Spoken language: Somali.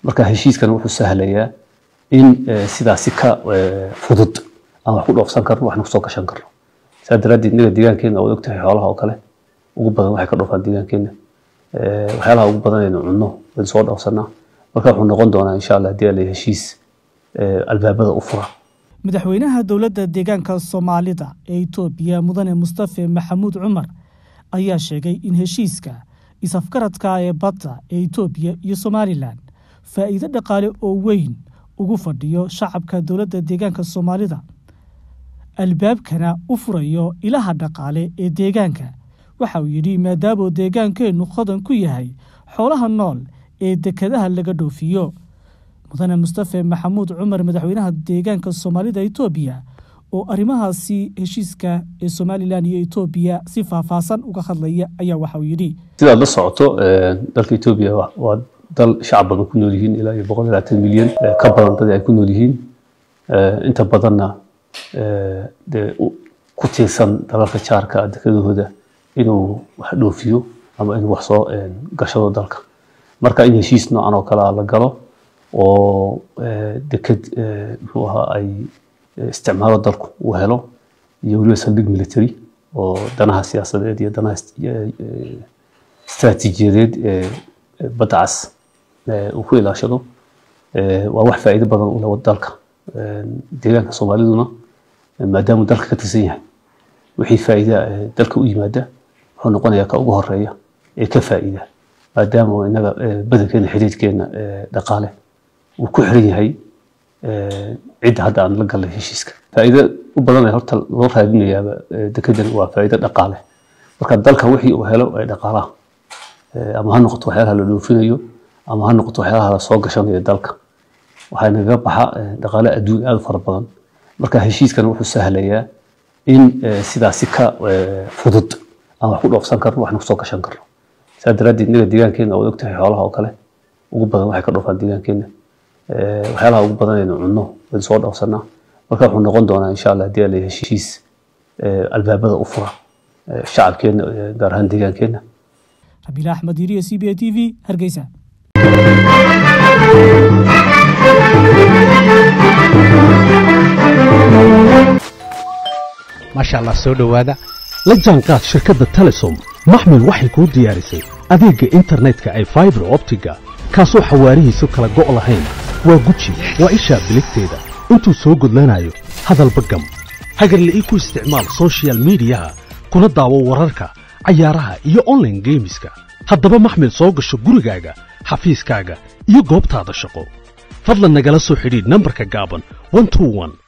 marka heshiiskan wuxuu sahlayaa in sidaasi ka fudud aan wax ku dhoofsan karno waxna kusoo gashan karno saa daraaddeed inaga deegaankeena waad ogtahay xoolaha oo kale ugu badan waxay ka dhoofaan deegaankeena waxyaalaha ugu badan aynu cunno waynu soo dhoofsanaa marka wuxuu noqon doonaa insha allah haddii ala heshiis albaabada u fura madaxweynaha dowladda deegaanka soomaalida ee itoobiya mudane mustafe maxamuud cumar ayaa sheegay in heshiiska is-afgaradka ee badda ee itoobiya iyo somalilan faa'iido dhaqaale oo weyn ugu fadhiyo shacabka dowladda deegaanka soomaalida albaabkana u furayo ilaha dhaqaale ee deegaanka waxa uu yidhi maadaamuu deegaankeennu hodan ku yahay xoolaha nool ee dekadaha laga dhoofiyo mudane mustafe maxamuud cumar madaxweynaha deegaanka soomaalida itoobiya oo arrimahaasi heshiiska ee somalilan iyo etoobiya si faahfaahsan uga hadlaya ayaa waxa uu yidhi sidaad la socoto dalka etoobiya waa dal shacab badan ku nool yihiin ilaa iyo boqol iyo labaatan milyan ka badan dadii ay ku nool yihiin inta badanna dee ku tiirsan dalalka jaarka dekadahooda inuu wax dhoofiyo ama inuu wax soo gashado dalka marka in heshiis noocan oo kale la galo oo deked muxuu ahaa ay isticmaalo dalku uu helo iyo weliba saldhig military oo danaha siyaasadeed iyo danaha istaraatiijiyadeed ee badda cas uu ku ilaashado waa wax faa'iido badan u leh dalka deegaanka soomaaliduna maadaamuu dalka ka tirsan yahay wixii faa'iida dalka u yimaada wuxuu noqonayaa ka ugu horeeya ee ka faa'iida maadaama inaga badankeena xiriirkeena dhaqaale uu ku xiran yahay cidda hadda aan la galnay heshiiska faa'iido u badan ee horta loo raadinayaaba dekedan waa faa'iido dhaqaale marka dalka wixii uu helo ee dhaqaalaha ama ha noqoto waxyaalaha la dhoofinayo ama ha noqoto waxyaalaha la soo gashanayo dalka waxaa nagaga baxa dhaqaale adduun aad u fara badan marka heshiiskan wuxuu sahlayaa in sidaasi ka fudud aan wax ku dhoofsan karno waxna kusoo gashan karno saa daraaddeed inaga deegaankeena waad ogtahay xoolaha oo kale ugu badan waxay ka dhoofaan deegaankeena waxyaalaha ugu badan aynu cunno waynu soo dhoofsanaa marka wuxuu noqon doonaa insha allah haddii ala heshiis albaabada u fura shacabkeena gaar ahaan deegaankeena rabiil axmed iriya c b a t v hargeysa maasha allah soo dhowaada la jaanqaad shirkadda telesom maxmil waxay kuu diyaarisay adeegga internetka ay faibar optiga kaasoo xawaarihiisu kala go' lahayn waa guji waa ishaa biligteeda intuu soo gudlanayo hadalba gam hagarle ii ku isticmaal soshiyal miidiyaha kuna daawo wararka cayaaraha iyo onlaine geemiska haddaba maxmil soo gasho gurigaaga xafiiskaaga iyo goobtaada shaqo fadlan nagala soo xidhiidh nambarka gaaban